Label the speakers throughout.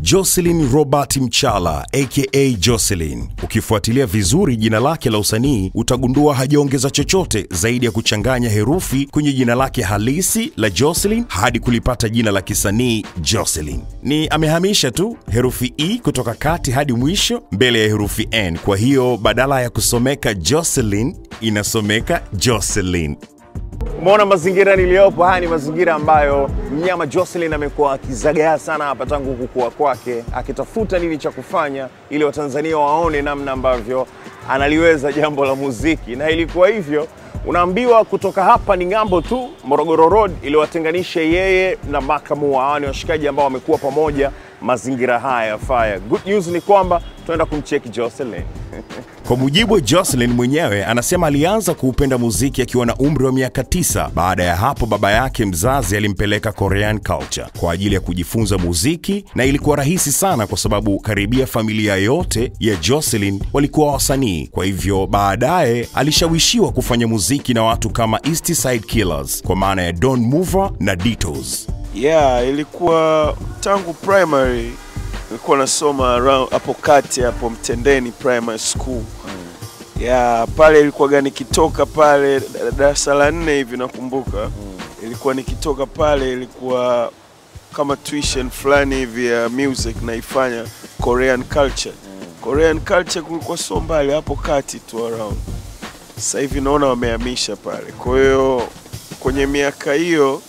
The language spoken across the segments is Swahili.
Speaker 1: Jocelyn Robert Mchala aka Jocelyn. Ukifuatilia vizuri jina lake la usanii utagundua hajaongeza chochote zaidi ya kuchanganya herufi kwenye jina lake halisi la Jocelyn hadi kulipata jina la kisanii Jocelyn. Ni amehamisha tu herufi E kutoka kati hadi mwisho mbele ya herufi N. Kwa hiyo badala ya kusomeka Jocelyn inasomeka Jocelyn.
Speaker 2: Umeona mazingira niliyopo, haya ni mazingira ambayo mnyama Jocelyn amekuwa akizagaa sana hapa tangu kukua kwake, akitafuta nini cha kufanya ili Watanzania waone namna ambavyo analiweza jambo la muziki, na ilikuwa hivyo. Unaambiwa kutoka hapa ni ng'ambo tu, Morogoro Road iliwatenganisha yeye na Makamua. Hawa ni washikaji ambao wamekuwa pamoja mazingira haya ya Fire. Good news ni kwamba tunaenda kumcheki Jocelyn.
Speaker 1: Kwa mujibu wa Jocelyn mwenyewe, anasema alianza kuupenda muziki akiwa na umri wa miaka tisa. Baada ya hapo, baba yake mzazi alimpeleka Korean culture kwa ajili ya kujifunza muziki, na ilikuwa rahisi sana kwa sababu karibia familia yote ya Jocelyn walikuwa wasanii. Kwa hivyo baadaye alishawishiwa kufanya muziki na watu kama East Side Killers kwa maana ya Don Mover na Ditos.
Speaker 3: Yeah, ilikuwa tangu primary nilikuwa nasoma around hapo kati hapo Mtendeni Primary School. Yeah, pale ilikuwa nikitoka pale darasa la nne hivi nakumbuka. Ilikuwa nikitoka pale ilikuwa kama tuition fulani hivi ya music naifanya Korean culture. Korean culture kulikuwa so mbali hapo kati tu around. Sasa hivi naona wamehamisha pale. Kwa hiyo kwenye miaka hiyo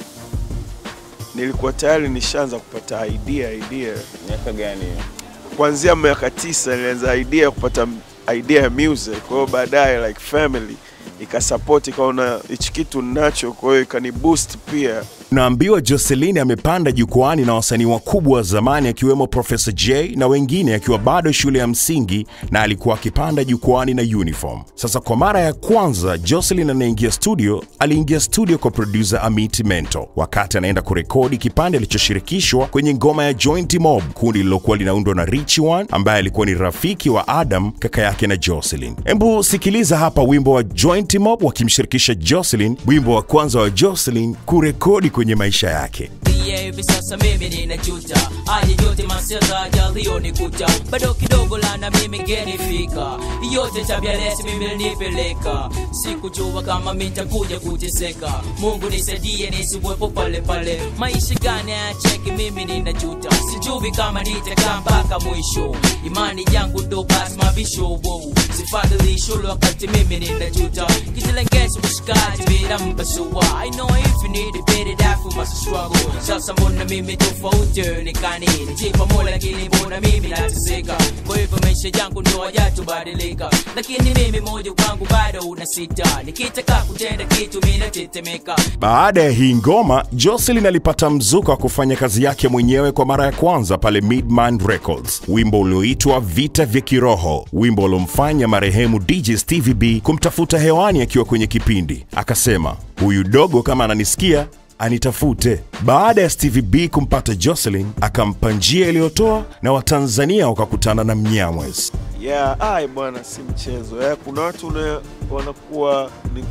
Speaker 3: nilikuwa tayari nishaanza kupata idea idea
Speaker 2: Miaka gani?
Speaker 3: kuanzia miaka tisa nilianza idea ya kupata m- idea ya music. Kwa hiyo baadaye like family ikasupport, ikaona hichi kitu ninacho, kwa hiyo ikani boost pia.
Speaker 1: Naambiwa Jocelyn amepanda jukwani na wasanii wakubwa wa zamani akiwemo Professor J na wengine akiwa bado shule ya msingi na alikuwa akipanda jukwani na uniform. Sasa kwa mara ya kwanza Jocelyn anaingia studio, aliingia studio kwa producer Amit Mento wakati anaenda kurekodi kipande alichoshirikishwa kwenye ngoma ya Joint Mob, kundi lililokuwa linaundwa na Rich One ambaye alikuwa ni rafiki wa Adam, kaka yake na Jocelyn. Embu sikiliza hapa wimbo wa Joint Mob wakimshirikisha Jocelyn, wimbo wa kwanza wa Jocelyn kurekodi kwenye maisha yake.
Speaker 4: Pia hivi sasa mimi ninajuta haya yote masera yaliyonikuta bado kidogo lana mimi ngenifika yote tabia lesi mimi nipeleka sikujua kama mitakuja kuteseka mungu nisaidie nisiwepo pale pale maisha gani acheki mimi ninajuta sijui kama nitakaa mpaka mwisho imani yangu ndo basi mabisho wow. sifadhili shule wakati mimi ninajuta kitilengezo mshikaji bila mpasua I know if you need it better that for my struggle sasa mbona mimi tofauti onekani nijipa mola lakini mbona mimi nateseka kwa hivyo maisha yangu ndo hajatubadilika lakini mimi moyo wangu bado una sita nikitaka kutenda kitu mimi natetemeka
Speaker 1: Baada ya hii ngoma, Jocelyn alipata mzuka wa kufanya kazi yake mwenyewe kwa mara ya kwanza pale Midman Records, wimbo ulioitwa Vita vya Kiroho, wimbo uliomfanya marehemu DJ Stevie B kumtafuta hewani akiwa kwenye kipindi. Akasema, huyu dogo kama ananisikia anitafute. Baada ya Stevie B kumpata Jocelyn, akampa njia iliyotoa na Watanzania wakakutana na Mnyamwezi.
Speaker 3: Yeah, ai bwana, si mchezo. Yeah, kuna watu una, wanakuwa ni,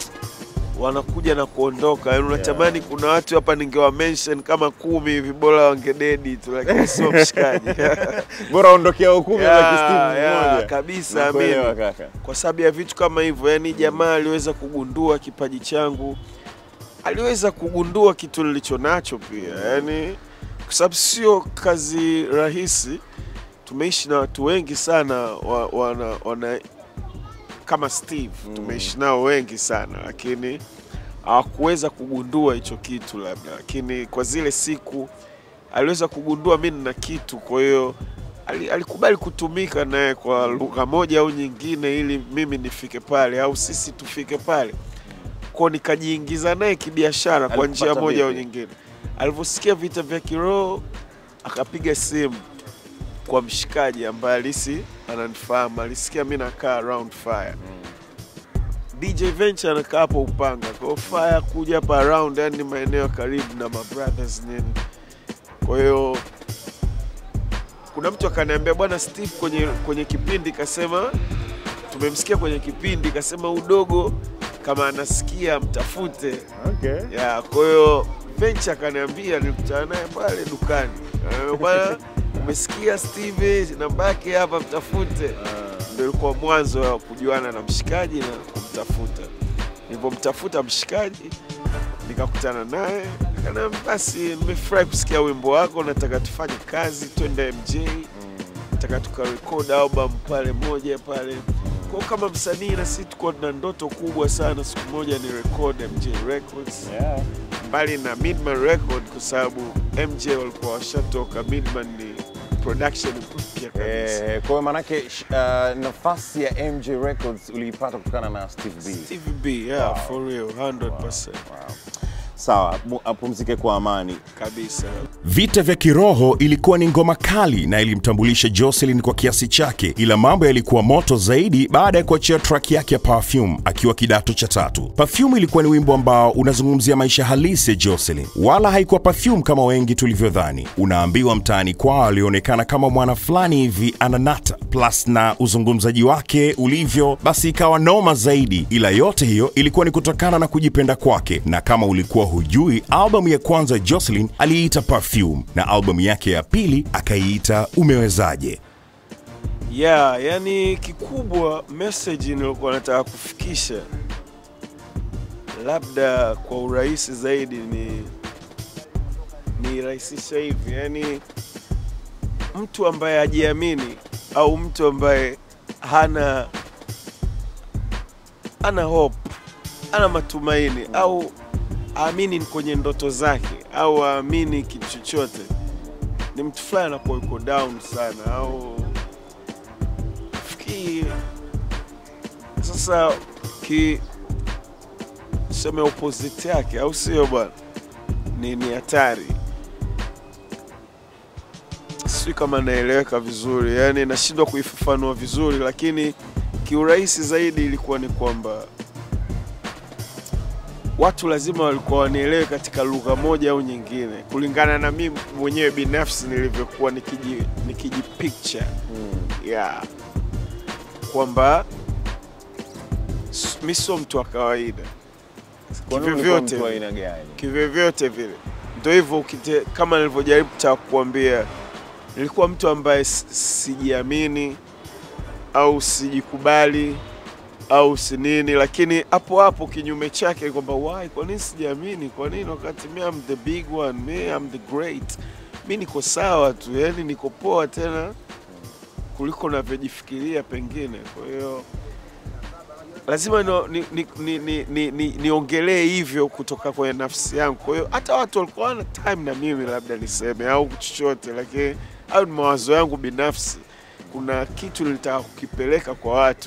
Speaker 3: wanakuja na kuondoka. Yaani unatamani kuna watu hapa ningewa mention kama kumi hivi bora wangededi tu, lakini sio mshikaji.
Speaker 2: Bora ondokea ukumi
Speaker 3: Yeah,
Speaker 2: yeah, Steve
Speaker 3: yeah,
Speaker 2: mmoja.
Speaker 3: kabisa,
Speaker 2: Nakuelewa
Speaker 3: mimi.
Speaker 2: kaka.
Speaker 3: kwa sababu ya vitu kama hivyo. Yani jamaa aliweza kugundua kipaji changu, aliweza kugundua kitu nilicho nacho pia, yani kwa sababu sio kazi rahisi. Tumeishi na watu wengi sana wa, wana, wana, kama Steve tumeishi nao wengi sana, lakini hawakuweza kugundua hicho kitu labda, lakini kwa zile siku aliweza kugundua mi nina kitu, kwa hiyo ali- alikubali kutumika naye kwa lugha moja au nyingine, ili mimi nifike pale au sisi tufike pale, kwa nikajiingiza naye kibiashara kwa njia
Speaker 2: Alikupata
Speaker 3: moja au
Speaker 2: vipi?
Speaker 3: nyingine. Alivyosikia vita vya kiroho, akapiga simu kwa mshikaji ambaye alisi ananifahamu, alisikia mi nakaa around fire DJ Venture anakaa hapo Upanga, kwa hiyo Fire kuja hapa around, yani ni maeneo ya karibu na my brothers nini. Kwa hiyo kuna mtu akaniambia bwana Steve, kwenye kwenye kipindi kasema, tumemsikia kwenye kipindi kasema udogo kama anasikia mtafute.
Speaker 2: Okay.
Speaker 3: Ya, kwa hiyo Venture akaniambia nilikutana naye pale dukani. Eh, Bwana umesikia Steve, namba yake hapa, mtafute. Ndio ilikuwa mwanzo wa kujuana na mshikaji na kumtafuta. Nilipomtafuta mshikaji nikakutana naye, akaniambia basi, nimefurahi kusikia wimbo wako, nataka tufanye kazi, twende MJ, nataka tukarekod album pale moja pale kwa kama msanii na sisi tuko na ndoto kubwa sana, siku moja ni record MJ Records
Speaker 2: Yeah.
Speaker 3: mbali na Midman Record kwa sababu MJ walikuwa washatoka, Midman ni production mpya kabisa.
Speaker 2: Eh, kwa hiyo manake sh- uh, nafasi ya MJ Records uliipata kutokana na Steve B.
Speaker 3: Stevie B, yeah, for real, 100%
Speaker 2: Sawa, mu- apumzike kwa amani.
Speaker 3: kabisa.
Speaker 1: Vita vya kiroho ilikuwa ni ngoma kali na ilimtambulisha Jocelyn kwa kiasi chake, ila mambo yalikuwa moto zaidi baada ya kuachia track yake ya Perfume akiwa kidato cha tatu. Perfume ilikuwa ni wimbo ambao unazungumzia maisha halisi ya Jocelyn, wala haikuwa Perfume kama wengi tulivyodhani. Unaambiwa mtaani kwao alionekana kama mwana fulani hivi ananata, plus na uzungumzaji wake ulivyo, basi ikawa noma zaidi, ila yote hiyo ilikuwa ni kutokana na kujipenda kwake, na kama ulikuwa hujui, albamu ya kwanza Jocelyn aliiita Perfume na albamu yake ya pili akaiita Umewezaje.
Speaker 3: Yeah, yani kikubwa message nilikuwa nataka kufikisha labda kwa urahisi zaidi ni ni rahisisha hivi, yani mtu ambaye hajiamini au mtu ambaye hana hana hope, hana matumaini au aamini kwenye ndoto zake au aamini kitu chochote, ni mtu fulani anakuwa yuko down sana au fikiri sasa ki seme opposite yake au sio bwana ni ni hatari sijui kama naeleweka vizuri yani nashindwa kuifafanua vizuri lakini kiurahisi zaidi ilikuwa ni kwamba watu lazima walikuwa wanielewe katika lugha moja au nyingine kulingana na mimi mwenyewe binafsi nilivyokuwa nikiji, nikiji picture yeah. kwamba s- mi sio mtu wa kawaida
Speaker 2: Kwa nini ulikuwa
Speaker 3: kivyovyote
Speaker 2: mtu wa
Speaker 3: vile.
Speaker 2: aina gani?
Speaker 3: kivyovyote vile ndo hivyo ukite- kama nilivyojaribu ta kuambia nilikuwa mtu ambaye s- sijiamini au sijikubali au si nini lakini hapo hapo kinyume chake ni kwamba why kwa nini sijiamini kwa nini wakati mi am the big one mi am the great mi niko sawa tu yani niko poa tena kuliko navyojifikiria pengine kwa hiyo lazima no- ni- ni- ni- ni- ni- ni- niongelee hivyo kutoka kwenye nafsi yangu kwa hiyo hata watu walikuwa wana time na mimi labda niseme au chochote lakini au ni mawazo yangu binafsi kuna kitu nilitaka kukipeleka kwa watu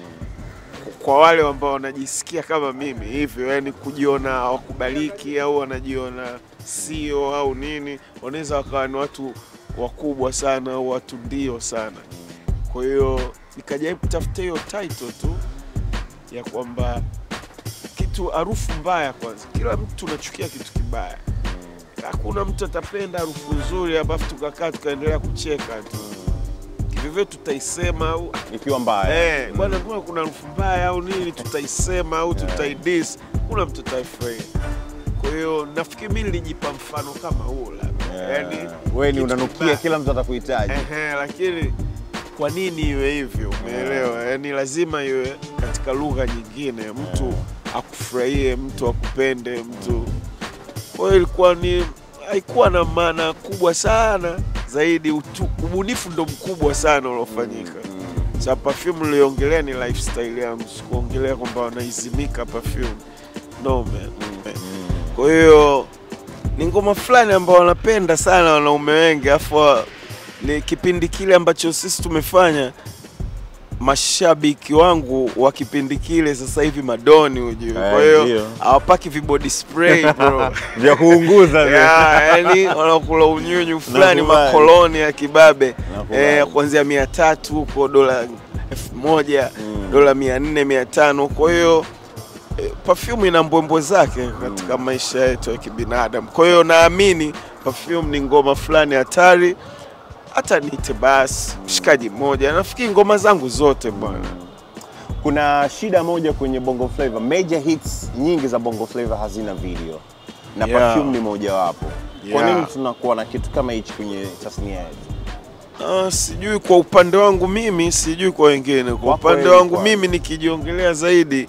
Speaker 3: kwa wale ambao wanajisikia kama mimi hivyo yani kujiona hawakubaliki au wanajiona sio au nini wanaweza wakawa ni watu wakubwa sana au watu ndio sana kwa hiyo nikajaribu kutafuta hiyo title tu ya kwamba kitu harufu mbaya kwanza kila mtu tunachukia kitu kibaya hakuna mtu atapenda harufu nzuri alafu tukakaa tukaendelea kucheka tu vivyo tutaisema au
Speaker 2: Ikiwa mbaya.
Speaker 3: Eh, bwana kama kuna harufu mbaya au nini tutaisema au tutaidis, kuna mtu ataifurahia. Kwa hiyo nafikiri mimi nilijipa mfano kama huo labda. Yaani
Speaker 2: Wewe ni
Speaker 3: kitu
Speaker 2: unanukia
Speaker 3: kibaya.
Speaker 2: kila mtu atakuhitaji.
Speaker 3: Ehe, lakini kwa nini iwe hivyo? Umeelewa? Yaani lazima iwe katika lugha nyingine, mtu akufurahie, mtu akupende, mtu. Kwa hiyo ilikuwa ni haikuwa na maana kubwa sana zaidi, utu, ubunifu ndo mkubwa sana uliofanyika. Sa perfume niliongelea ni lifestyle yangu, sikuongelea kwamba wanaizimika perfume. No man. Kwa hiyo ni ngoma fulani ambao wanapenda sana wanaume wengi, afu ni kipindi kile ambacho sisi tumefanya mashabiki wangu wa kipindi kile sasa hivi madoni ujue, kwa
Speaker 2: Eh,
Speaker 3: hiyo
Speaker 2: ndio.
Speaker 3: hawapaki vibody spray bro.
Speaker 2: Vya kuunguza vile.
Speaker 3: Ya, yani wanakula unyunyu fulani
Speaker 2: Nakubali.
Speaker 3: makoloni ya kibabe
Speaker 2: Nakubali.
Speaker 3: eh, kuanzia mia tatu huko dola elfu moja dola mia nne mia tano kwa hiyo eh, perfume ina mbwembwe zake katika maisha yetu ya kibinadamu kwa hiyo naamini perfume ni ngoma fulani hatari hata niite basi mshikaji mmoja nafikiri ngoma zangu zote bwana
Speaker 2: Kuna shida moja kwenye Bongo Flava. Major hits nyingi za Bongo Flava hazina video. Na
Speaker 3: Yeah.
Speaker 2: Perfume ni mojawapo. Kwa
Speaker 3: Yeah.
Speaker 2: nini tunakuwa na kitu kama hichi kwenye tasnia yetu?
Speaker 3: Ah, sijui kwa upande wangu mimi, sijui kwa wengine. Kwa
Speaker 2: Wako
Speaker 3: upande
Speaker 2: wengi
Speaker 3: wangu
Speaker 2: kwa-
Speaker 3: mimi nikijiongelea zaidi,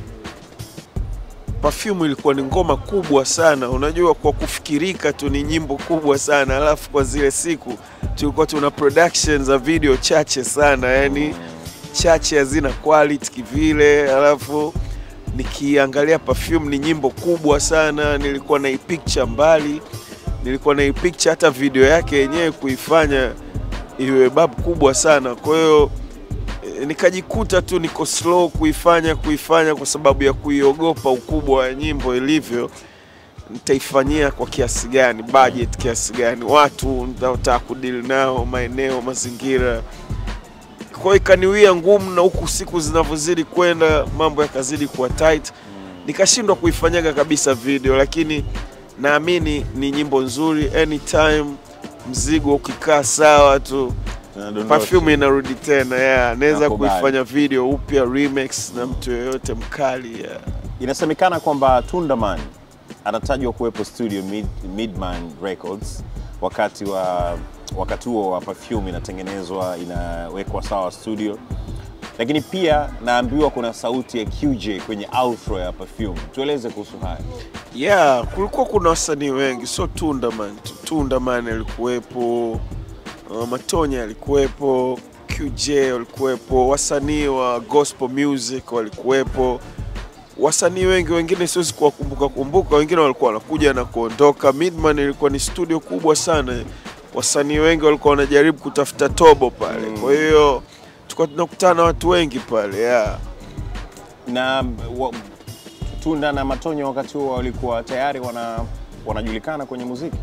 Speaker 3: Perfume ilikuwa ni ngoma kubwa sana. Unajua, kwa kufikirika tu ni nyimbo kubwa sana, alafu kwa zile siku tulikuwa tuna production za video chache sana, yani chache hazina quality kivile, alafu nikiangalia Perfume ni nyimbo kubwa sana, nilikuwa na picture mbali, nilikuwa na picture hata video yake yenyewe kuifanya iwe babu kubwa sana. Kwa hiyo eh, nikajikuta tu niko slow kuifanya kuifanya kwa sababu ya kuiogopa ukubwa wa nyimbo ilivyo. Nitaifanyia kwa kiasi gani, budget kiasi gani, watu nitaotaka kudili nao, maeneo, mazingira. Kwa hiyo ikaniwia ngumu, na huku siku zinavyozidi kwenda mambo yakazidi kuwa tight, nikashindwa kuifanyaga kabisa video, lakini naamini ni nyimbo nzuri anytime mzigo ukikaa sawa tu Perfume inarudi tena yeah. Naweza
Speaker 2: Nakubali.
Speaker 3: kuifanya video upya remix na mtu yeyote mkali yeah.
Speaker 2: Inasemekana kwamba Tundaman anatajwa kuwepo studio Mid, Midman Records wakati wa wakati huo wa Perfume inatengenezwa inawekwa sawa studio, lakini pia naambiwa kuna sauti ya QJ kwenye outro ya Perfume. Tueleze kuhusu haya.
Speaker 3: Yeah, kulikuwa kuna wasanii wengi, sio Tundaman tu. Tundaman alikuwepo, uh, Matonya alikuwepo, QJ walikuwepo, wasanii wa gospel music walikuwepo, wasanii wengi wengine siwezi kuwakumbuka kumbuka, wengine walikuwa wanakuja na kuondoka. Midman ilikuwa ni studio kubwa sana, wasanii wengi walikuwa wanajaribu kutafuta tobo pale, kwa hiyo tulikuwa tunakutana na watu wengi pale yeah.
Speaker 2: Na wa, Tunda na Matonya wakati huo walikuwa tayari wana wanajulikana kwenye muziki.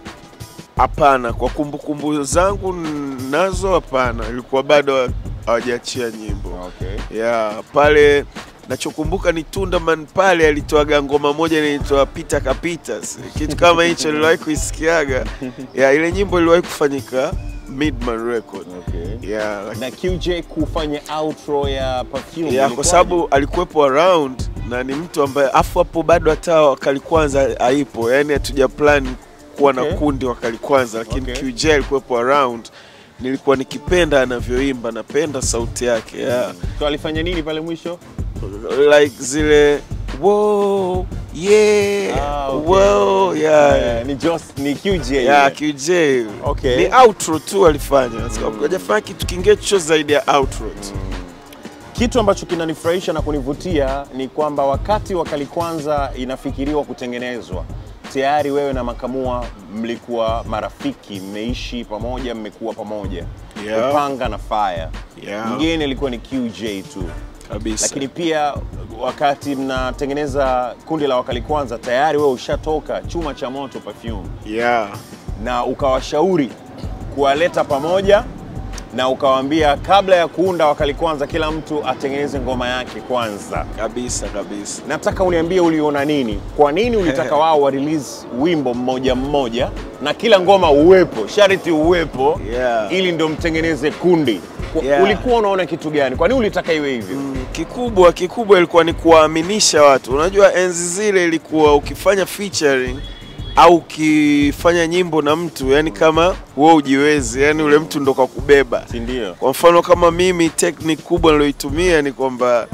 Speaker 3: Hapana, kwa kumbukumbu zangu n- nazo hapana, ilikuwa bado hawajaachia nyimbo
Speaker 2: Okay.
Speaker 3: ya pale. Nachokumbuka ni Tundaman pale alitoaga ngoma moja inaitwa Pita Kapita, si- kitu kama hicho niliwahi kuisikiaga. Ya ile nyimbo iliwahi kufanyika Midman Record
Speaker 2: Okay.
Speaker 3: ya, laki-
Speaker 2: Na QJ kufanya outro ya Perfume.
Speaker 3: ya
Speaker 2: ilikuwaje?
Speaker 3: kwa sababu alikuwepo around na ni mtu ambaye afu hapo bado hata wakali kwanza haipo, yani hatuja plan kuwa
Speaker 2: Okay.
Speaker 3: na kundi wakali kwanza, lakini
Speaker 2: Okay.
Speaker 3: QJ alikuwepo around. Nilikuwa nikipenda anavyoimba, napenda sauti yake yeah.
Speaker 2: So alifanya nini pale mwisho?
Speaker 3: like zile wow, yeah,
Speaker 2: Ah, okay.
Speaker 3: wow, yeah.
Speaker 2: Eh, ni Jos, ni QJ.
Speaker 3: Yeah,
Speaker 2: ile.
Speaker 3: QJ
Speaker 2: Okay.
Speaker 3: ni outro tu alifanya, hajafanya kitu kingine chochote zaidi ya outro tu.
Speaker 2: Kitu ambacho kinanifurahisha na kunivutia ni kwamba wakati wakali kwanza inafikiriwa kutengenezwa tayari wewe na Makamua mlikuwa marafiki, mmeishi pamoja, mmekuwa pamoja
Speaker 3: Yeah.
Speaker 2: Upanga na Fire.
Speaker 3: Yeah.
Speaker 2: Mgeni alikuwa ni QJ tu,
Speaker 3: kabisa
Speaker 2: lakini pia wakati mnatengeneza kundi la wakali kwanza tayari wewe ushatoka chuma cha moto Perfume
Speaker 3: yeah.
Speaker 2: na ukawashauri kuwaleta pamoja na ukawaambia kabla ya kuunda wakali kwanza kila mtu atengeneze ngoma yake kwanza.
Speaker 3: kabisa kabisa
Speaker 2: Nataka uniambie uliona nini, kwa nini ulitaka wao wa release wimbo mmoja mmoja na kila ngoma uwepo, sharti uwepo
Speaker 3: Yeah.
Speaker 2: ili ndio mtengeneze kundi. Kwa-
Speaker 3: Yeah.
Speaker 2: Ulikuwa unaona kitu gani? Kwa nini ulitaka iwe hivyo?
Speaker 3: Mm, kikubwa kikubwa ilikuwa ni kuwaaminisha watu. Unajua enzi zile ilikuwa ukifanya featuring au ukifanya nyimbo na mtu, yani kama wewe ujiwezi, yani ule mtu ndo kakubeba.
Speaker 2: Si ndio?
Speaker 3: Kwa mfano kama mimi, technique kubwa niloitumia ni kwamba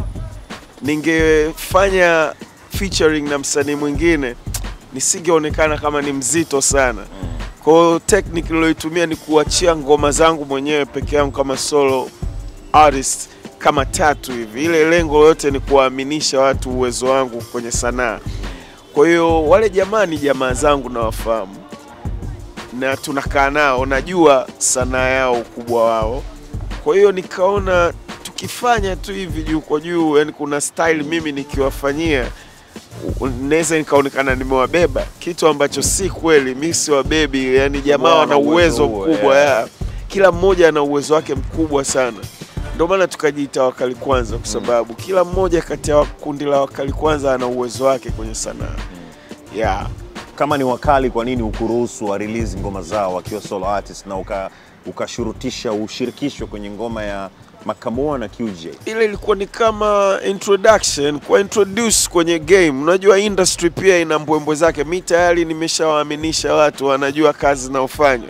Speaker 3: ningefanya featuring na msanii mwingine nisingeonekana kama ni mzito sana. Kwa hiyo technique niloitumia ni kuachia ngoma zangu mwenyewe peke yangu kama solo artist kama tatu hivi. Ile lengo lote ni kuwaaminisha watu uwezo wangu kwenye sanaa. Kwa hiyo wale jamaa ni jamaa zangu nawafahamu na tunakaa nao, najua sanaa yao, ukubwa wao. Kwa hiyo nikaona tukifanya tu hivi juu kwa juu, yani kuna style mimi nikiwafanyia u- naweza nikaonekana nimewabeba, kitu ambacho si kweli. Mi si wabebi, yani jamaa
Speaker 2: Wao
Speaker 3: wana
Speaker 2: wana uwezo
Speaker 3: uwezo
Speaker 2: huo,
Speaker 3: mkubwa
Speaker 2: yeah.
Speaker 3: ya kila mmoja ana uwezo wake mkubwa sana. Ndio maana tukajiita Wakali Kwanza, kwa sababu kila mmoja kati ya kundi la Wakali Kwanza ana uwezo wake kwenye sanaa yeah.
Speaker 2: Kama ni wakali, kwa nini ukuruhusu wa release ngoma zao wakiwa solo artist na uka ukashurutisha ushirikishwe kwenye ngoma ya Makamua na QJ?
Speaker 3: ile ilikuwa ni kama introduction kwa introduce kwenye game. Unajua industry pia ina mbwembwe zake. Mi tayari nimeshawaaminisha watu wanajua kazi inayofanywa,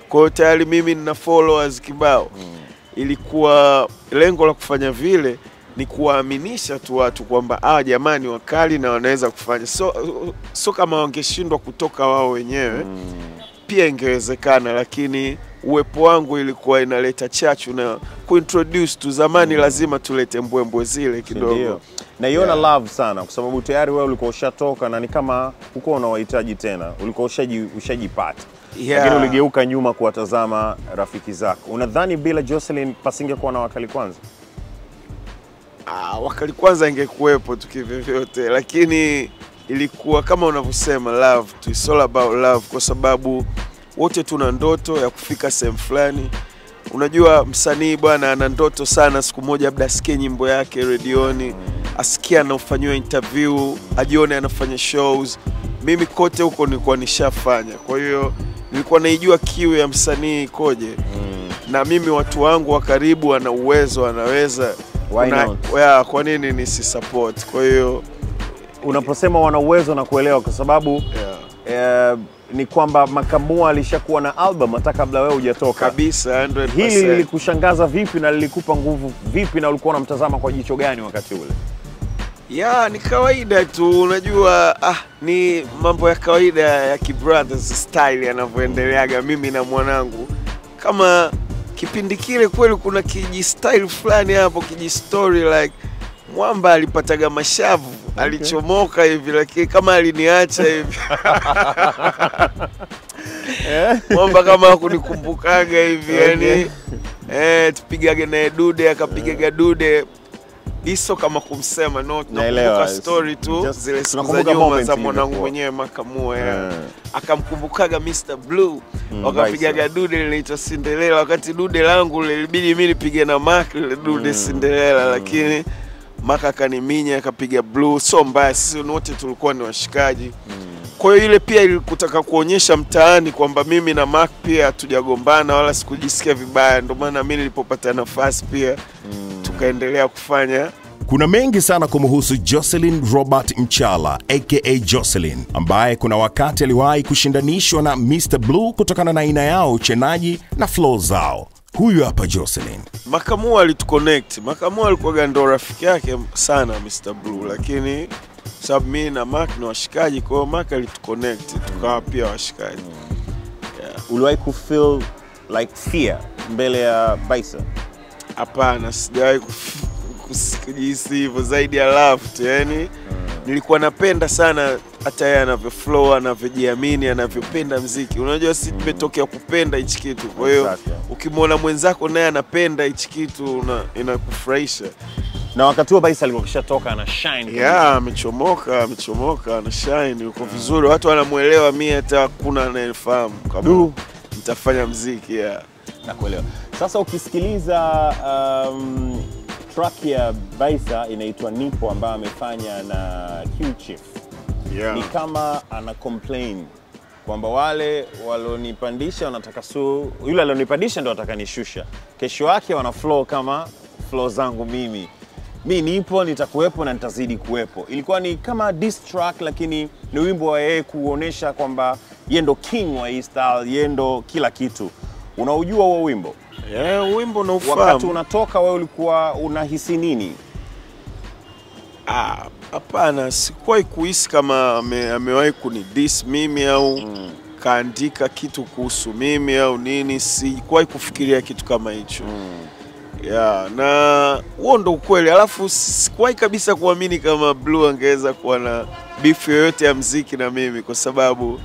Speaker 3: kwa hiyo tayari mimi nina followers kibao ilikuwa lengo la kufanya vile ni kuwaaminisha tu watu kwamba ah, jamani wakali na wanaweza kufanya so, so kama wangeshindwa kutoka wao wenyewe pia ingewezekana, lakini uwepo wangu ilikuwa inaleta chachu na kuintroduce tu. Zamani lazima tulete mbwembwe zile kidogo.
Speaker 2: Ndio. Naiona
Speaker 3: Yeah.
Speaker 2: love sana kwa sababu tayari wewe ulikuwa ushatoka na ni kama huko unawahitaji tena, ulikuwa ushaji ushajipata.
Speaker 3: Yeah.
Speaker 2: Lakini uligeuka nyuma kuwatazama rafiki zako. Unadhani bila Jocelyn pasingekuwa na wakali kwanza?
Speaker 3: Ah, wakali kwanza ingekuwepo tu kivyovyote, lakini ilikuwa kama unavyosema love tu, it's all about love, kwa sababu wote tuna ndoto ya kufika sehemu fulani. Unajua, msanii bwana ana ndoto sana, siku moja labda asikie nyimbo yake redioni, asikie anafanyiwa interview, ajione anafanya shows. Mimi kote huko nilikuwa nishafanya, kwa hiyo nilikuwa naijua kiu ya msanii ikoje na mimi watu wangu wa karibu wana uwezo, wanaweza
Speaker 2: Why
Speaker 3: Una-
Speaker 2: not?
Speaker 3: yeah, kwa nini nisi support? Kwa hiyo
Speaker 2: Unaposema wana uwezo na kuelewa kwa sababu
Speaker 3: yeah,
Speaker 2: eh, ni kwamba Makamua alishakuwa na album hata kabla wewe hujatoka.
Speaker 3: kabisa 100%.
Speaker 2: Hili lilikushangaza vipi na lilikupa nguvu vipi na ulikuwa unamtazama kwa jicho gani wakati ule?
Speaker 3: ya ni kawaida tu, unajua ah, ni mambo ya kawaida ya kibrothers style yanavyoendeleaga mimi na mwanangu. Kama kipindi kile kweli kuna kiji style fulani hapo, kiji story like mwamba alipataga mashavu alichomoka hivi, lakini kama aliniacha hivi mwamba kama hakunikumbukaga hivi yani eh, tupigage naye dude akapigaga dude iso kama kumsema no
Speaker 2: Naelewa.
Speaker 3: tunakumbuka story tu
Speaker 2: Just-
Speaker 3: zile siku za
Speaker 2: tunakumbuka
Speaker 3: nyuma
Speaker 2: moment
Speaker 3: za mwanangu
Speaker 2: ilivyokuwa.
Speaker 3: mwenyewe makamua yeah.
Speaker 2: Eh.
Speaker 3: akamkumbukaga Mr Blue
Speaker 2: Mm,
Speaker 3: wakapigaga
Speaker 2: right,
Speaker 3: dude linaitwa Cinderella wakati dude langu lilibidi mi nipige na Mark lile dude Cinderella lakini Mark akaniminya akapiga Blue so mbaya sisi wote tulikuwa ni washikaji kwa hiyo ile pia ilikutaka kuonyesha mtaani kwamba mimi na Mark pia hatujagombana wala sikujisikia vibaya ndio maana mi nilipopata nafasi pia tukaendelea kufanya
Speaker 1: Kuna mengi sana kumhusu Jocelyn Robert Mchala aka Jocelyn, ambaye kuna wakati aliwahi kushindanishwa na Mr Blue kutokana na aina yao uchenaji na flow zao. Huyu hapa Jocelyn.
Speaker 3: Makamua alituconnect. Makamua alikuwaga ndo rafiki yake sana Mr Blue, lakini sababu mimi na Mark ni washikaji, kwa hiyo Mark alituconnect tukawa pia washikaji.
Speaker 2: Uliwahi kufeel like fear mbele ya Baisa?
Speaker 3: Hapana, sijawahi kuf- kus- kujihisi hivyo zaidi ya love tu, yani nilikuwa napenda sana hata yeye anavyo flow, anavyojiamini, anavyopenda mziki. Unajua si tumetokea kupenda hichi kitu, kwa hiyo
Speaker 2: Exactly.
Speaker 3: ukimwona mwenzako naye anapenda hichi kitu una- inakufurahisha.
Speaker 2: Na wakati huo Baisa alikuwa kishatoka ana shine. kabisa.
Speaker 3: ya amechomoka amechomoka ana shine yuko vizuri watu wanamwelewa mi hata hakuna anayefahamu kama
Speaker 2: Du.
Speaker 3: nitafanya mziki ya
Speaker 2: Nakuelewa. Sasa ukisikiliza um, track ya Baisa inaitwa Nipo ambayo amefanya na Q Chief. Ni kama ana complain kwamba wale walionipandisha wanataka su, yule alionipandisha ndo wataka nishusha. Kesho yake wana flow kama flow zangu mimi. Mi nipo, nitakuwepo na nitazidi kuwepo. Ilikuwa ni kama diss track, lakini ni wimbo wa yeye kuonesha kwamba yeye ndo king wa hii style, yeye ndo kila kitu. Unaujua huo wimbo?
Speaker 3: yeah, wimbo
Speaker 2: Wakati
Speaker 3: naufahamu
Speaker 2: unatoka wewe ulikuwa unahisi nini?
Speaker 3: Ah, hapana sikuwahi kuhisi kama ame, amewahi kunidis mimi au kaandika kitu kuhusu mimi au nini sikuwahi kufikiria kitu kama hicho ya na huo ndo ukweli alafu sikuwahi kabisa kuamini kama blue angeweza kuwa na beef yoyote ya mziki na mimi kwa sababu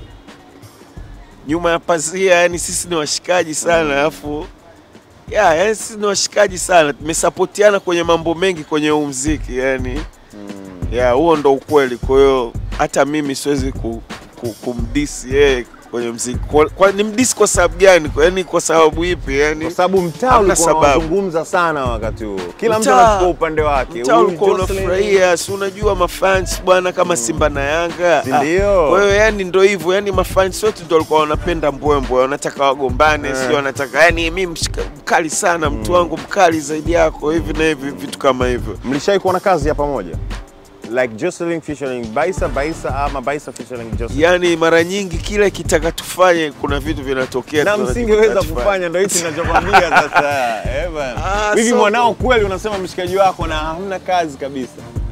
Speaker 3: nyuma ya pazia yani sisi ni washikaji sana alafu ya yani sisi ni washikaji sana tumesapotiana kwenye mambo mengi kwenye huu mziki yani ya huo ndo ukweli kwa hiyo hata mimi siwezi ku, ku, kumdisi yeye kwenye mziki kwa, kwa, ni mdisi kwa sababu gani yani kwa sababu ipi yani
Speaker 2: Kwa sababu mtaa
Speaker 3: Hamna
Speaker 2: ulikuwa
Speaker 3: sababu.
Speaker 2: unazungumza sana wakati huo, kila mtu
Speaker 3: Mtaa-
Speaker 2: anachukua upande wake.
Speaker 3: mtaa
Speaker 2: Huyu
Speaker 3: ulikuwa
Speaker 2: Jocelyn-
Speaker 3: unafurahia si unajua mafans bwana kama Simba na Yanga
Speaker 2: Si
Speaker 3: Ah,
Speaker 2: ndio?
Speaker 3: kwa hiyo yani ndo hivyo yani mafans wote ndo walikuwa wanapenda mbwembwe wanataka wagombane
Speaker 2: Eh.
Speaker 3: sio wanataka yani mi mshika- mkali sana mtu wangu mkali zaidi yako hivi na hivi vitu kama hivyo
Speaker 2: Mlishai kuona kazi ya pamoja? like Jocelyn featuring Baisa Baisa ama Baisa featuring Jocelyn
Speaker 3: yani mara nyingi kila kitaka tufanye kuna vitu vinatokea
Speaker 2: na
Speaker 3: tunajikuta
Speaker 2: msingeweza
Speaker 3: tufanye.
Speaker 2: kufanya, ndo hichi ninachokwambia sasa. Eh bana,
Speaker 3: Ah,
Speaker 2: hivi
Speaker 3: so-
Speaker 2: mwanao kweli unasema mshikaji wako na hamna kazi kabisa?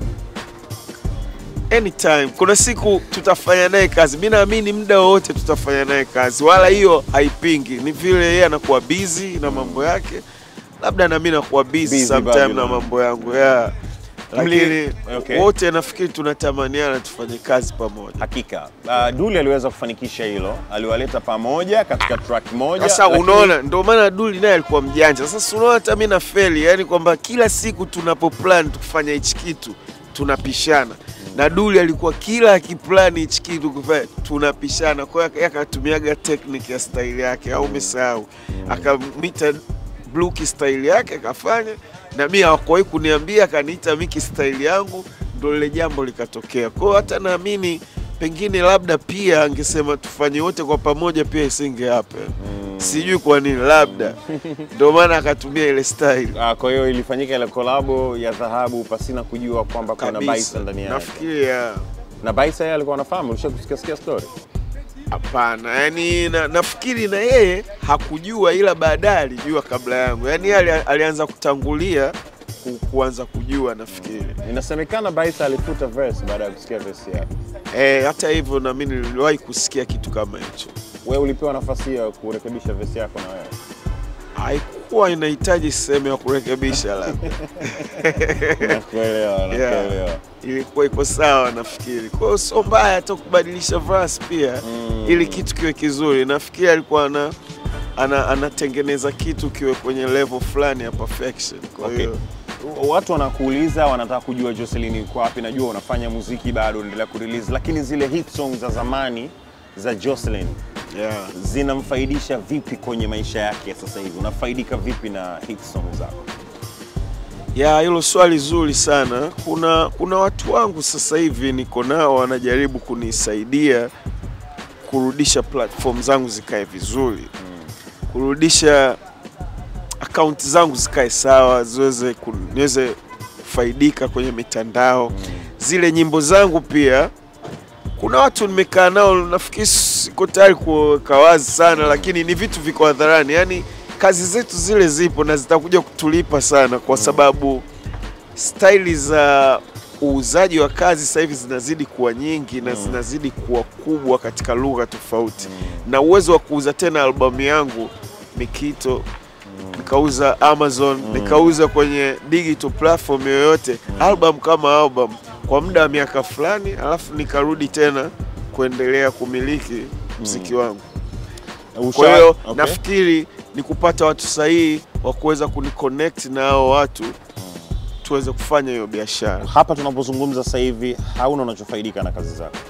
Speaker 3: anytime kuna siku tutafanya naye kazi mi naamini muda wowote tutafanya naye kazi wala hiyo haipingi ni vile yeye anakuwa busy na mambo yake labda na mi nakuwa busy
Speaker 2: Busy
Speaker 3: sometime na
Speaker 2: Babylon.
Speaker 3: mambo yangu yeah. lakini
Speaker 2: Mli- okay.
Speaker 3: wote nafikiri tunatamaniana tufanye kazi pamoja
Speaker 2: Hakika uh, Duli aliweza kufanikisha hilo, aliwaleta pamoja katika track moja.
Speaker 3: sasa
Speaker 2: lakini-
Speaker 3: unaona ndio maana duli naye alikuwa mjanja sasa unaona hata mi na feli yani kwamba kila siku tunapoplan kufanya hichi kitu tunapishana na duli alikuwa kila akiplani hichi kitu kufanya tunapishana kwa hiyo akatumiaga technique ya style yake au umesahau akamita bluki style yake akafanya na mi hawakuwahi kuniambia akaniita miki style yangu ndo lile jambo likatokea kwa hiyo hata naamini pengine labda pia angesema tufanye wote kwa pamoja pia isinge happen sijui kwa nini labda ndio maana akatumia ile style
Speaker 2: Ah, kwa hiyo ilifanyika ile kolabo ya dhahabu pasina kujua kwamba kuna
Speaker 3: kabisa
Speaker 2: Baisa ndani yake.
Speaker 3: nafikiri ya
Speaker 2: Na Baisa yeye alikuwa anafahamu, ulishakusikia sikia story?
Speaker 3: hapana yani na, nafikiri na yeye hakujua ila baadaye alijua kabla yangu yani yeye ali, alianza kutangulia ku, kuanza kujua nafikiri
Speaker 2: Inasemekana Baisa alifuta verse baada ya kusikia verse yake.
Speaker 3: Eh, hata hivyo na mimi niliwahi kusikia kitu kama hicho.
Speaker 2: Wewe ulipewa nafasi ya kurekebisha verse yako na wewe.
Speaker 3: Haikuwa inahitaji sehemu ya kurekebisha labda.
Speaker 2: Nakuelewa, nakuelewa.
Speaker 3: Ilikuwa iko sawa nafikiri. Kwa hiyo sio mbaya hata kubadilisha verse pia
Speaker 2: Mm.
Speaker 3: ili kitu kiwe kizuri. Nafikiri alikuwa ana ana, anatengeneza kitu kiwe kwenye level fulani ya perfection. Kwa
Speaker 2: Okay.
Speaker 3: hiyo
Speaker 2: Watu wanakuuliza, wanataka kujua Jocelyn yuko wapi. Najua unafanya muziki bado, unaendelea kurelease, lakini zile hit songs za zamani za Jocelyn
Speaker 3: yeah.
Speaker 2: zinamfaidisha vipi kwenye maisha yake ya sasa hivi? Unafaidika vipi na hit songs zako?
Speaker 3: Ya, hilo swali zuri sana. Kuna kuna watu wangu sasa hivi niko nao wanajaribu kunisaidia kurudisha platform zangu zikae vizuri, kurudisha akaunti zangu zikae sawa, ziweze ku- niweze kufaidika kwenye mitandao. Zile nyimbo zangu pia kuna watu nimekaa nao, nafikiri siko tayari kuweka wazi sana, lakini ni vitu viko hadharani. Yani kazi zetu zile zipo na zitakuja kutulipa sana, kwa sababu staili za uuzaji wa kazi sasa hivi zinazidi kuwa nyingi na zinazidi kuwa kubwa katika lugha tofauti, na uwezo wa kuuza tena albamu yangu Mikito nikauza Amazon nikauza kwenye digital platform yoyote album kama album kwa muda wa miaka fulani, alafu nikarudi tena kuendelea kumiliki mziki wangu. Kwa hiyo
Speaker 2: okay.
Speaker 3: nafikiri ni kupata watu sahihi wa kuweza kuniconnect na hao watu tuweze kufanya hiyo biashara.
Speaker 2: hapa tunapozungumza sasa hivi hauna unachofaidika na kazi zako.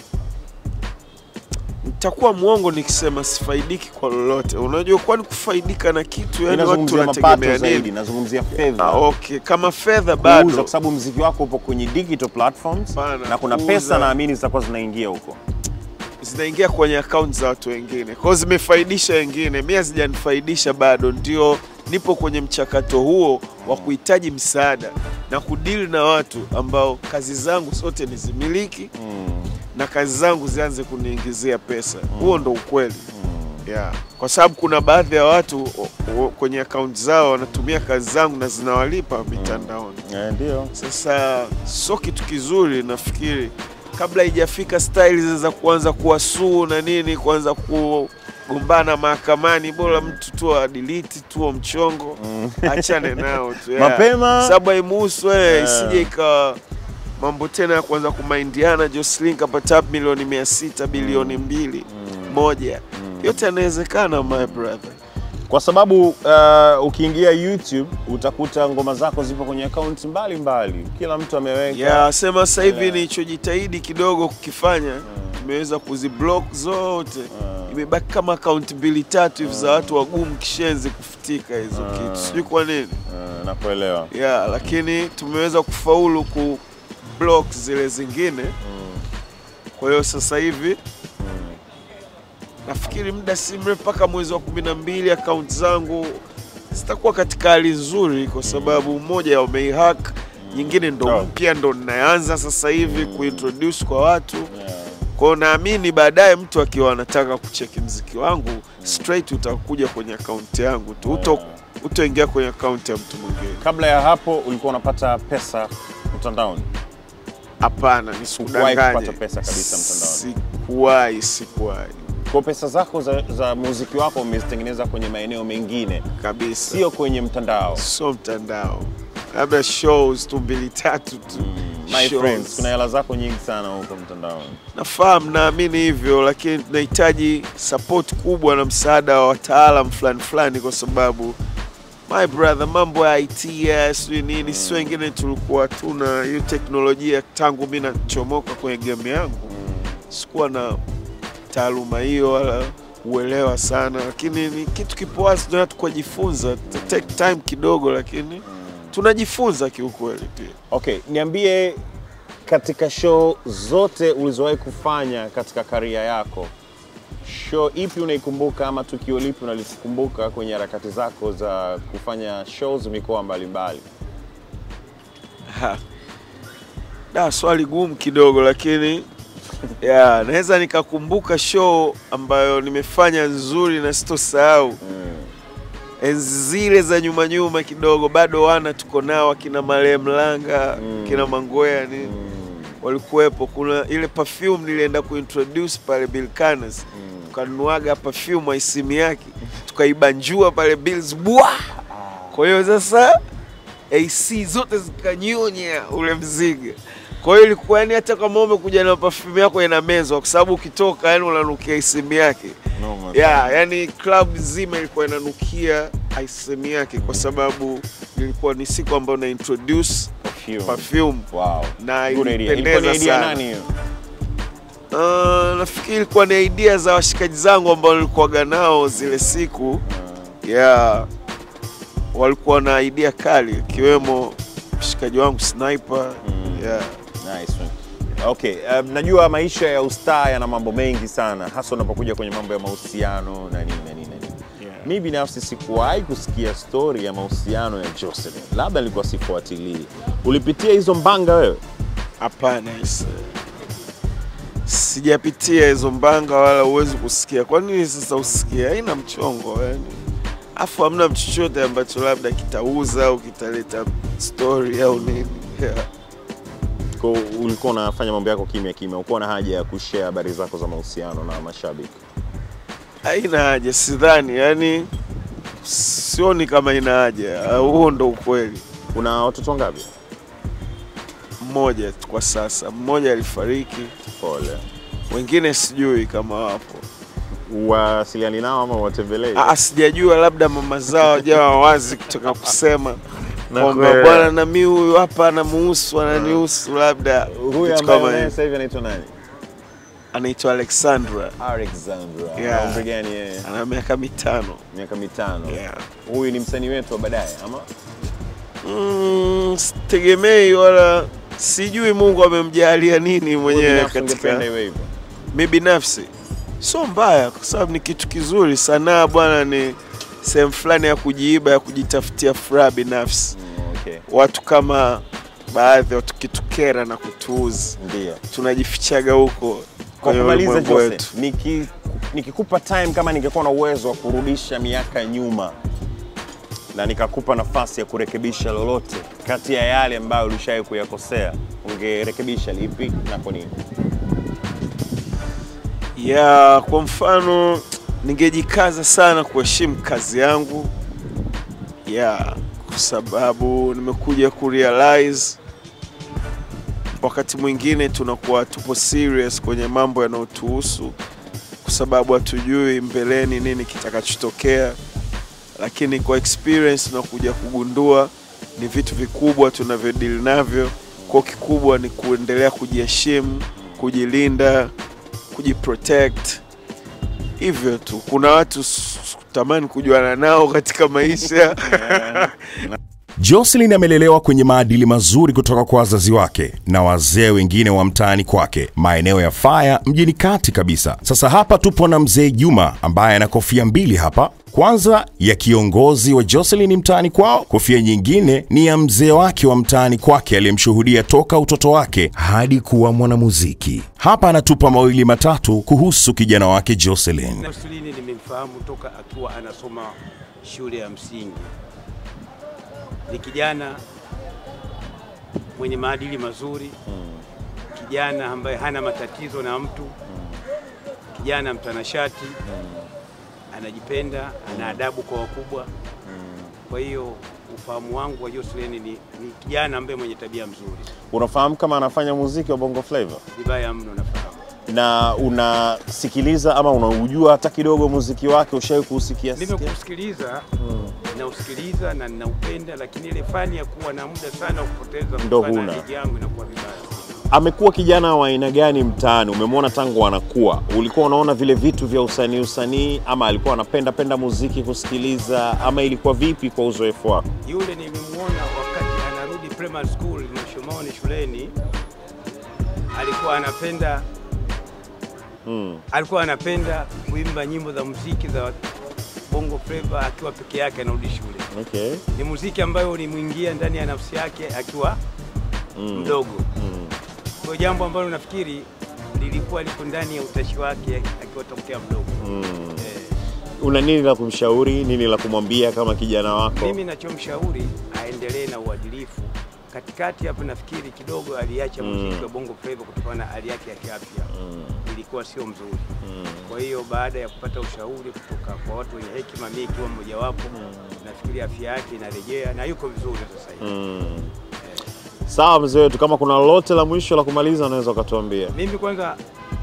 Speaker 3: Nitakuwa mwongo nikisema sifaidiki kwa lolote. Unajua, kwani kufaidika na kitu, yani watu
Speaker 2: Nazungumzia mapato
Speaker 3: wanategemea
Speaker 2: zaidi,
Speaker 3: nini?
Speaker 2: nazungumzia fedha.
Speaker 3: Ah, okay. Kama fedha
Speaker 2: Kuuza,
Speaker 3: bado
Speaker 2: kwa sababu mziki wako upo kwenye digital platforms
Speaker 3: Hapana,
Speaker 2: na kuna
Speaker 3: kuuza.
Speaker 2: pesa naamini zitakuwa zinaingia huko.
Speaker 3: zinaingia kwenye akaunti za watu wengine, kwa hiyo zimefaidisha wengine, mi hazijanifaidisha bado. Ndio nipo kwenye mchakato huo wa kuhitaji msaada na kudili na watu ambao kazi zangu zote ni zimiliki na kazi zangu zianze kuniingizia pesa. Huo ndo ukweli yeah. Kwa sababu kuna baadhi ya watu o- o- kwenye akaunti zao wanatumia kazi zangu na zinawalipa mitandaoni.
Speaker 2: Eh, ndio.
Speaker 3: Sasa sio kitu kizuri, nafikiri kabla haijafika style za kuanza kuwasuu na nini, kuanza kugombana mahakamani, bora mtu tu adelete tu mchongo, achane nao tu yeah.
Speaker 2: Mapema.
Speaker 3: sababu haimuhusu wewe,
Speaker 2: Yeah.
Speaker 3: isije ikawa mambo tena ya kuanza kumaindiana. Jocelyn kapata milioni mia sita bilioni mbili moja, yote yanawezekana my brother.
Speaker 2: Kwa sababu uh, ukiingia YouTube utakuta ngoma zako zipo kwenye akaunti mbalimbali, kila mtu ameweka
Speaker 3: ya sema sasa hivi
Speaker 2: Yeah.
Speaker 3: nilichojitahidi kidogo kukifanya tumeweza kuziblock zote imebaki kama akaunti mbili tatu hivi za watu wagumu kishenzi kufutika hizo kitu sijui kwa nini
Speaker 2: Uh, nakuelewa.
Speaker 3: ya lakini tumeweza kufaulu ku block zile zingine kwa hiyo sasa hivi nafikiri muda si mrefu mpaka mwezi wa kumi na mbili akaunti zangu zitakuwa katika hali nzuri kwa sababu mmoja wameihack nyingine ndo
Speaker 2: Oh.
Speaker 3: mpya ndo ninaanza sasa hivi kuintroduce kwa watu kwao naamini baadaye mtu akiwa anataka kucheki mziki wangu straight utakuja kwenye akaunti yangu tu uto utoingia kwenye akaunti ya mtu mwingine
Speaker 2: Kabla ya hapo ulikuwa unapata pesa mtandaoni?
Speaker 3: hapana
Speaker 2: Hukuwahi
Speaker 3: nisikudanganye
Speaker 2: kupata pesa kabisa mtandaoni?
Speaker 3: sikuwahi sikuwahi
Speaker 2: Kwa pesa zako za, za muziki wako umezitengeneza kwenye maeneo mengine,
Speaker 3: kabisa
Speaker 2: sio kwenye mtandao.
Speaker 3: sio mtandao labda shows tu mbili tatu tu
Speaker 2: My
Speaker 3: Shows.
Speaker 2: friends, kuna hela zako nyingi sana huko mtandaoni.
Speaker 3: nafahamu naamini hivyo lakini tunahitaji support kubwa na msaada wa wataalam fulani fulani kwa sababu my brother mambo ya IT ya sijui nini si wengine tulikuwa tuna hiyo teknolojia tangu mi nachomoka kwenye game yangu sikuwa na taaluma hiyo wala uelewa sana lakini ni kitu kipo wazi tunaa tukajifunza Ta- take time kidogo lakini tunajifunza kiukweli pia
Speaker 2: Okay, niambie katika show zote ulizowahi kufanya katika karia yako, show ipi unaikumbuka ama tukio lipi unalikumbuka kwenye harakati zako za kufanya shows mikoa mbalimbali?
Speaker 3: Ha. Da, swali gumu kidogo lakini ya naweza nikakumbuka show ambayo nimefanya nzuri na sitosahau enzi zile za nyuma nyuma kidogo, bado wana tuko nao akina Male Mlanga kina Mangwea ni walikuwepo. Kuna ile perfume nilienda kuintroduce pale Bilkanas tukanuaga perfume aisimu yake tukaibanjua pale Bills bwa. Kwa hiyo sasa AC zote zikanyonya ule mzigo. Kwa hiyo ilikuwa yani, hata kama umekuja na perfume yako ina mezwa, kwa sababu ukitoka yani unanukia isimu yake yeah, yani club nzima ilikuwa inanukia isimu yake, kwa sababu ilikuwa ni siku ambayo na introduce
Speaker 2: Perfume.
Speaker 3: perfume
Speaker 2: Wow.
Speaker 3: na
Speaker 2: Good idea. Ilikuwa ni
Speaker 3: ilipendeza
Speaker 2: idea
Speaker 3: sana.
Speaker 2: nani hiyo?
Speaker 3: Uh, nafikiri ilikuwa ni idea za washikaji zangu ambao nilikuwaga nao zile siku yeah. Walikuwa na idea kali ikiwemo mshikaji wangu Sniper yeah.
Speaker 2: Nice one. Okay, um, najua maisha ya ustaa yana mambo mengi sana hasa unapokuja kwenye mambo ya mahusiano na nini na nini na nini.
Speaker 3: Yeah.
Speaker 2: Mi binafsi sikuwahi kusikia stori ya mahusiano ya Jocelyn, labda nilikuwa sifuatilii. Ulipitia hizo mbanga wewe?
Speaker 3: Hapana, is- sijapitia hizo mbanga wala huwezi kusikia. Kwa nini sasa usikie? Haina mchongo yani, afu hamna chochote ambacho labda kitauza au kitaleta story au nini yeah.
Speaker 2: Kwa hiyo ulikuwa unafanya mambo yako kimya kimya, ukuwa na haja ya kushare habari zako za mahusiano na mashabiki?
Speaker 3: Haina haja, sidhani yani, sioni kama ina haja. Ah, Huo ndo ukweli.
Speaker 2: Una watoto ngapi?
Speaker 3: Mmoja tu kwa sasa, mmoja alifariki,
Speaker 2: Pole.
Speaker 3: wengine sijui kama wapo.
Speaker 2: Wasiliani nao ama watembelee?
Speaker 3: Ah, sijajua labda mama zao jawa wazi kutoka kusema kwamba
Speaker 2: kuelewa.
Speaker 3: bwana na mi huyu hapa anamuhusu ananihusu, labda
Speaker 2: Huyu
Speaker 3: kitu
Speaker 2: ambaye
Speaker 3: kama
Speaker 2: unaye
Speaker 3: hiyo.
Speaker 2: sasa hivi anaitwa nani?
Speaker 3: Anaitwa Alexandra,
Speaker 2: Alexandra.
Speaker 3: Yeah.
Speaker 2: Ana umri gani yeye?
Speaker 3: ana miaka mitano.
Speaker 2: Miaka mitano.
Speaker 3: Yeah.
Speaker 2: Huyu ni msanii wetu wa baadaye ama?
Speaker 3: Mm, sitegemei wala sijui Mungu amemjalia nini
Speaker 2: Wewe
Speaker 3: mwenyewe
Speaker 2: binafsi ungependa
Speaker 3: katika
Speaker 2: iwe hivyo?
Speaker 3: mi binafsi sio mbaya, kwa sababu ni kitu kizuri. Sanaa bwana, ni sehemu fulani ya kujiiba, ya kujitafutia furaha binafsi.
Speaker 2: Mm, okay.
Speaker 3: Watu kama baadhi wakitukera na kutuuzi,
Speaker 2: Ndio.
Speaker 3: tunajifichaga huko
Speaker 2: Kwa
Speaker 3: kwenye
Speaker 2: kumaliza
Speaker 3: ulimwengu
Speaker 2: Jose,
Speaker 3: wetu.
Speaker 2: niki, nikikupa time kama ningekuwa na uwezo wa kurudisha miaka nyuma na nikakupa nafasi ya kurekebisha lolote kati ya yale ambayo ulishawahi kuyakosea, ungerekebisha lipi na kwa nini?
Speaker 3: ya kwa mfano ningejikaza sana kuheshimu kazi yangu ya kwa sababu nimekuja kurealize wakati mwingine tunakuwa tupo serious kwenye mambo yanayotuhusu kwa sababu hatujui mbeleni nini kitakachotokea lakini kwa experience tunakuja kugundua ni vitu vikubwa tunavyodili navyo kwa kikubwa ni kuendelea kujiheshimu kujilinda kujiprotect hivyo tu. Kuna watu s- tamani kujuana nao katika maisha
Speaker 1: Jocelyn amelelewa kwenye maadili mazuri kutoka kwa wazazi wake na wazee wengine wa mtaani kwake, maeneo ya Faya mjini kati kabisa. Sasa hapa tupo na mzee Juma ambaye ana kofia mbili hapa. Kwanza ya kiongozi wa Jocelyn mtaani kwao, kofia nyingine ni ya mzee wake wa mtaani kwake aliyemshuhudia toka utoto wake hadi kuwa mwanamuziki. Hapa anatupa mawili matatu kuhusu kijana wake Jocelyn.
Speaker 5: Jocelyn nimemfahamu toka akiwa anasoma shule ya msingi. Ni kijana mwenye maadili mazuri, kijana ambaye hana matatizo na mtu, kijana mtanashati, anajipenda, ana adabu kwa wakubwa. Kwa hiyo ufahamu wangu wa Jocelyn ni, ni kijana ambaye mwenye tabia mzuri,
Speaker 2: Unafahamu kama anafanya muziki wa Bongo Flava
Speaker 5: vibaya mno nafahamu.
Speaker 2: na unasikiliza ama unaujua hata kidogo muziki wake? Ushawahi kuusikia? sikia?
Speaker 5: Nimekusikiliza nausikiliza na ninaupenda, lakini ile fani ya kuwa na muda sana wa kupoteza
Speaker 2: Ndo
Speaker 5: kutokana na
Speaker 2: huna.
Speaker 5: ligi yangu inakuwa vibaya.
Speaker 2: Amekuwa kijana wa aina gani mtaani? Umemwona tangu anakuwa, ulikuwa unaona vile vitu vya usanii usanii, ama alikuwa anapenda penda muziki kusikiliza, ama ilikuwa vipi kwa uzoefu wako?
Speaker 5: Yule nimemwona wakati anarudi primary school Mashomoni shuleni, alikuwa anapenda
Speaker 2: Mm.
Speaker 5: alikuwa anapenda kuimba nyimbo za muziki za bongo flava akiwa peke yake anarudi shule.
Speaker 2: Okay.
Speaker 5: Ni muziki ambayo ulimwingia ndani ya nafsi yake akiwa
Speaker 2: Mm.
Speaker 5: mdogo.
Speaker 2: Mm.
Speaker 5: Kwa jambo ambalo nafikiri lilikuwa liko ndani ya utashi wake akiwa tokea mdogo.
Speaker 2: Mm.
Speaker 5: Eh,
Speaker 2: Una nini la kumshauri, nini la kumwambia kama kijana wako?
Speaker 5: mimi nachomshauri aendelee na uadilifu. Katikati hapo nafikiri kidogo aliacha muziki wa bongo flava kutokana na hali yake ya kiafya ilikuwa sio mzuri. Kwa hiyo baada ya kupata ushauri kutoka kwa watu wenye hekima, mimi ikiwa mmojawapo, nafikiri afya yake inarejea na yuko vizuri sasa hivi.
Speaker 2: Mm. Sawa mzee wetu, kama kuna lolote la mwisho la kumaliza unaweza ukatuambia.
Speaker 5: Mimi kwanza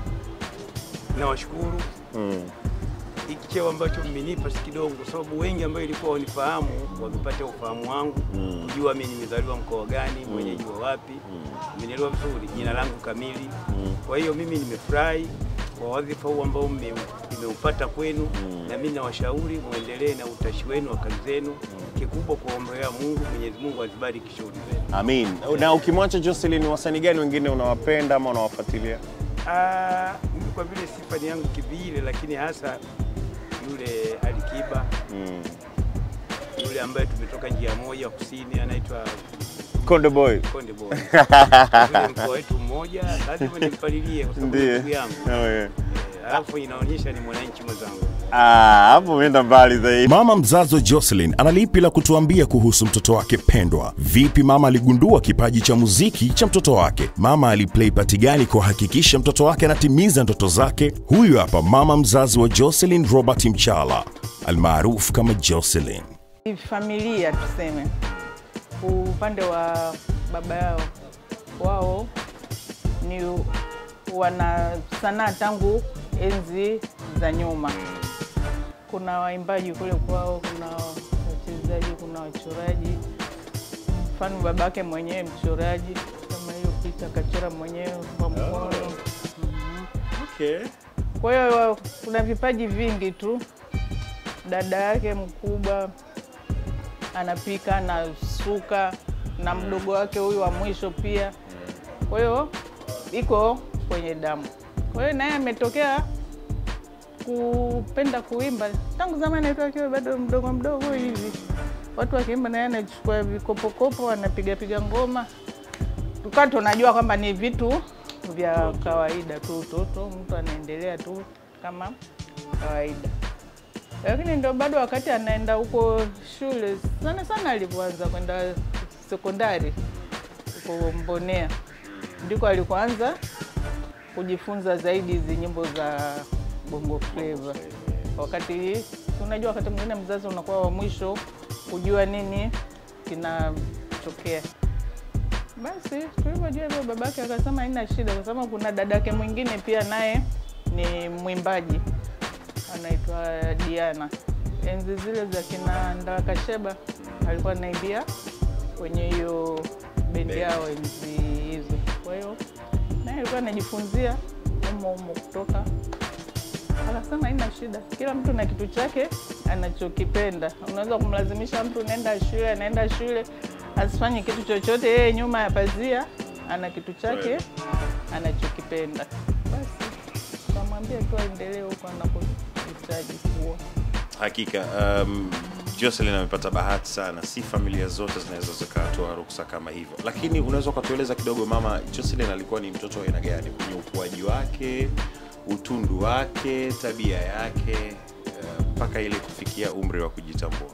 Speaker 5: nawashukuru
Speaker 2: Mm.
Speaker 5: hiki cheo ambacho mmenipa si kidogo, kwa sababu wengi ambao ilikuwa wanifahamu wamepata ufahamu wangu
Speaker 2: Mm.
Speaker 5: kujua mimi nimezaliwa mkoa gani, mwenyeji wa wapi, mmenielewa vizuri, jina langu kamili. Kwa hiyo mimi nimefurahi kwa wadhifa huu ambao mme- nimeupata kwenu, na mimi nawashauri muendelee na utashi wenu wa kazi zenu. Kikubwa kuombea Mungu, Mwenyezi Mungu azibariki shughuli zenu.
Speaker 2: Amin. Na ukimwacha Jocelyn, wasanii gani wengine unawapenda ama unawafuatilia?
Speaker 5: Ah, mimi kwa vile sifa ni yangu kivile, lakini hasa yule Alikiba
Speaker 2: Mm.
Speaker 5: yule ambaye tumetoka njia moja kusini, anaitwa
Speaker 2: Konde Boy.
Speaker 5: Konde Boy. Yule mkoa wetu mmoja, lazima nimpalilie kwa sababu ni
Speaker 2: Ndiye.
Speaker 5: ndugu yangu.
Speaker 2: Oh, yeah.
Speaker 5: Eh, Alafu inaonyesha ni mwananchi mwenzangu.
Speaker 2: Ah, hapo umeenda mbali zaidi.
Speaker 1: Mama mzazi wa Jocelyn ana lipi la kutuambia kuhusu mtoto wake pendwa? Vipi mama aligundua kipaji cha muziki cha mtoto wake? Mama aliplay pati gani kuhakikisha mtoto wake anatimiza ndoto zake? Huyu hapa mama mzazi wa Jocelyn, Robert Mchala almaarufu kama Jocelyn.
Speaker 6: familia tuseme, upande wa baba yao wao ni wana sanaa tangu enzi za nyuma. Kuna waimbaji kule kwao, kuna wachezaji, kuna wachoraji. Mfano babake mwenyewe mchoraji, kama hiyo picha akachora mwenyewe kwa mkono.
Speaker 2: Okay.
Speaker 6: Kwa hiyo kuna vipaji vingi tu. Dada yake mkubwa anapika, anasuka, na mdogo wake huyu wa mwisho pia. Kwa hiyo iko kwenye damu. Kwa hiyo naye ametokea kupenda kuimba tangu zamani tu, akiwa bado mdogo mdogo hivi, watu wakiimba, naye anachukua vikopokopo, anapigapiga ngoma, tukawa tunajua kwamba ni vitu vya kawaida tu, utoto, mtu anaendelea tu kama kawaida. Lakini ndio bado wakati anaenda huko shule, sana sana alivyoanza kwenda sekondari huko Mbonea, ndiko alikoanza kujifunza zaidi hizi nyimbo za bongo flava. Wakati unajua, wakati mwingine mzazi unakuwa wa mwisho kujua nini kinatokea. Basi tulivyojua hivyo, babake akasema haina shida, kwa sababu kuna dadake mwingine pia naye ni mwimbaji anaitwa Diana. Enzi zile za kina Ndala Kasheba alikuwa anaimbia kwenye hiyo bendi yao enzi hizo. Kwa hiyo naye alikuwa anajifunzia umo umo kutoka, akasema haina shida, kila mtu na kitu chake anachokipenda. Unaweza kumlazimisha mtu naenda shule, anaenda shule asifanye kitu chochote, yeye nyuma ya pazia ana kitu chake anachokipenda. Basi kamwambia tu aendelee huko anakohitaji kuwa.
Speaker 1: Hakika um, Jocelyn amepata bahati sana, si familia zote zinaweza zikatoa ruksa kama hivyo. Lakini unaweza ukatueleza kidogo, mama Jocelyn alikuwa ni mtoto wa aina gani kwenye ukuaji wake, utundu wake, tabia yake uh, mpaka ile kufikia umri wa kujitambua?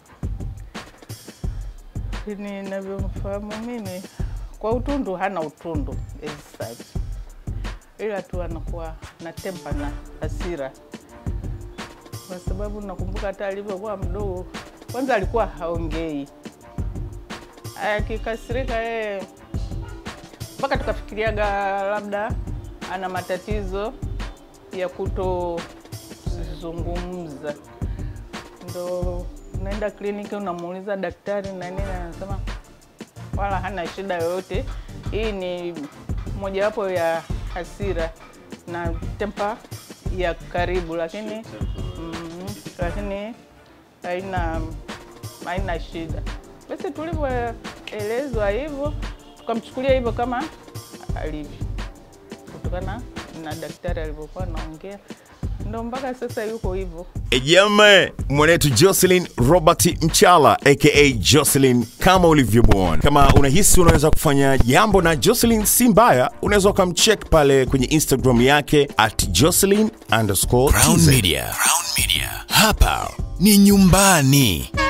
Speaker 6: Lakini ninavyomfahamu mimi, kwa utundu hana utundu as such, ila tu anakuwa na tempa na hasira, kwa sababu nakumbuka hata alivyokuwa mdogo, kwanza alikuwa haongei, akikasirika yeye mpaka tukafikiriaga labda ana matatizo ya kutozungumza ndo unaenda kliniki unamuuliza daktari na nini, anasema wala hana shida yoyote. Hii ni mojawapo ya hasira na tempa ya karibu, lakini mm, lakini haina haina shida. Basi tulivyoelezwa hivyo, tukamchukulia hivyo kama alivyo, kutokana na daktari alivyokuwa anaongea, ndo mpaka sasa yuko hivyo.
Speaker 1: Ejame mwanetu Jocelyn Robert Mchala aka Jocelyn kama ulivyomwona. Kama unahisi unaweza kufanya jambo na Jocelyn si mbaya, unaweza ukamcheck pale kwenye Instagram yake at Jocelyn underscore
Speaker 7: Crown
Speaker 1: TZ.
Speaker 7: Media. Crown Media. Hapa ni nyumbani.